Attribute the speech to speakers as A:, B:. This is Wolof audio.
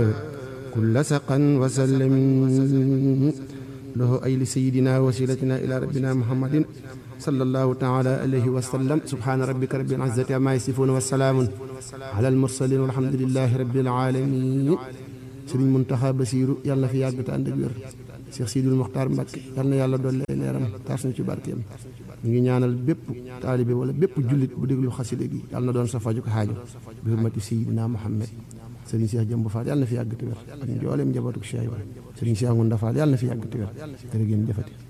A: كل سقا وسلم له أي لسيدنا وسيلتنا إلى ربنا محمد صلى الله تعالى عليه وسلم سبحان ربك رب العزة عما يصفون والسلام على المرسلين والحمد لله رب العالمين sëriñ Muntaxa Basiiru yàlla na fi yàgg te ànd ak wér Cheikh Sidul Muxtaar Mbàkke yàlla na yàlla dolli ay leeram taas na ci barkeem ñu ngi ñaanal bépp taalibe wala bépp jullit bu déglu xaside gi yàlla na doon sa faju ko xaajo bi hurmati Seydina Muhammad sëriñ Cheikh Jëmb Fall yàlla na fi yàgg te wér ak njooleem njabootu Cheikh Ibrahima sëriñ Cheikh Ngunda Fall yàlla na fi yàgg te wér jërë ngeen jëfati